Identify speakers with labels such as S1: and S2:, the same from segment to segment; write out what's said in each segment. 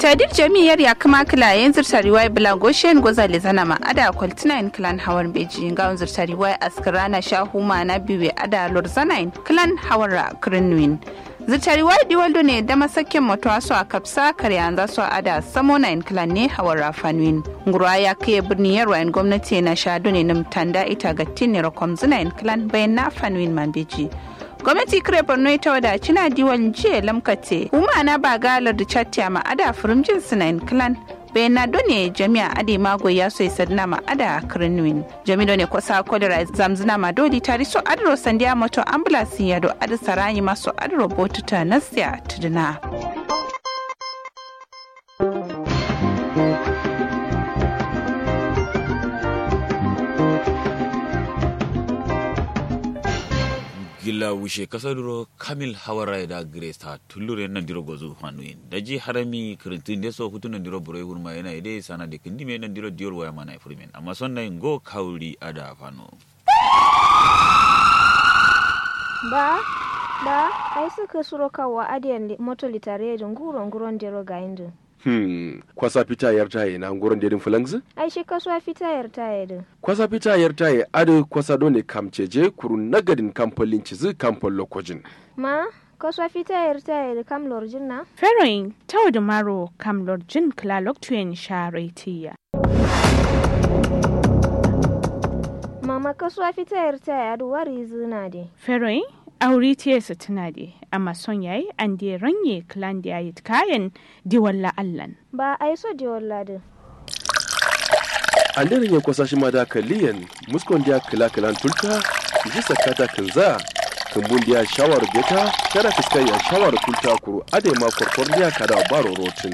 S1: tadir jami'ar ya kuma kila yin zirta riwaya bula goshen gozale zana ma ada kwaltina in kilan hawan beji ga zirta riwaya askarana shahuma na biwe ada lorzana in kilan hawara kirinwin zirta riwaya diwaldo ne da masakin mutuwa su a kapsa karya za su ada samona in kilan ne hawara fanwin ngurwa ya kai birni yarwa in gwamnati na shado ne na tanda ita ga tinne rakom zina in kilan bayan na fanwin man beji gwamnati kire borno ita wada cina diwan jiya lamkate kuma na ba galar da chatya ma ada furimjin sinain clan bayan na done jami'a ade mago ya so sadna ma ada kirnwin jami done kwasa kodira zamzina ma dodi tari so adro sandiya moto ambulance ya do adu sarayi maso adro botuta nasya tuduna
S2: gilla wushe kasaduro kamil hawara da grace ta tullure nan diro gozu hanuin daji harami kirintin de so hutu nan diro bure hurma yana ide sana de kindi me nan diro dior waya mana ifurmen amma son nan go kauri ada fano
S3: ba ba ai suka suro kawa adiyan moto litare da nguro nguron dero ga indu
S4: Hmm, kwasa fita yar taye na nguron dedin fulangzi?
S3: ai shi kasuwa fita yar taye din
S4: Kwasa fita yar taye ado kwasa dole kamceje kuru nagadin kamfolin cizi kamfol lokojin.
S3: ma kasuwa fita yar taye da kam lorjin na
S5: Feroin tau da maro kam lorjin klalok tuyen sharetiya.
S3: mama kasuwa fita yar taye adu wari zina de
S5: Feroin auri tiyesa tuna de amma son yayi an de ranye klan da yayi kayan di walla allan.
S3: ba ai so de walla din
S4: An daren ya kwasa shi ma da kaliyan muskon dia kila kilan tulta ji sakata kinza kumbun dia shawar beta kada fiskai ya shawar tulta kuru ade ma korkor dia kada baro rotin.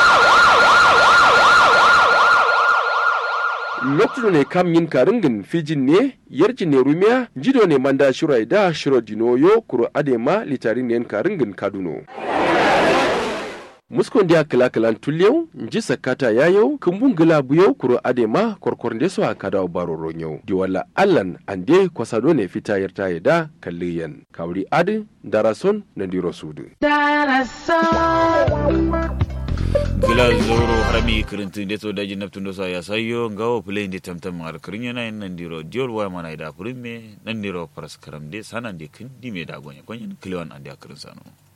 S4: lokacin ne kam yin karingin fijin ne yarji ne rumiya jido ne manda shirai da shiro dinoyo kuro adema litari ne karingin kaduno muskon dia kila kilan tulyau nji sakata yayo kumbun gila buyau kuro adema korkor de so akada baro ronyo diwala allan ande kwasado ne fita yarta da kalliyan kawri adi darason na diro sudu
S2: gila zoro harami kirintin de so daji naftun do sa ya sayo ngawo play de tamtam ar kirin yana nan diro dior waya mana da furimme nan diro paras karam de sanan de kindi me da gonya gonya kliwan ande akirin sano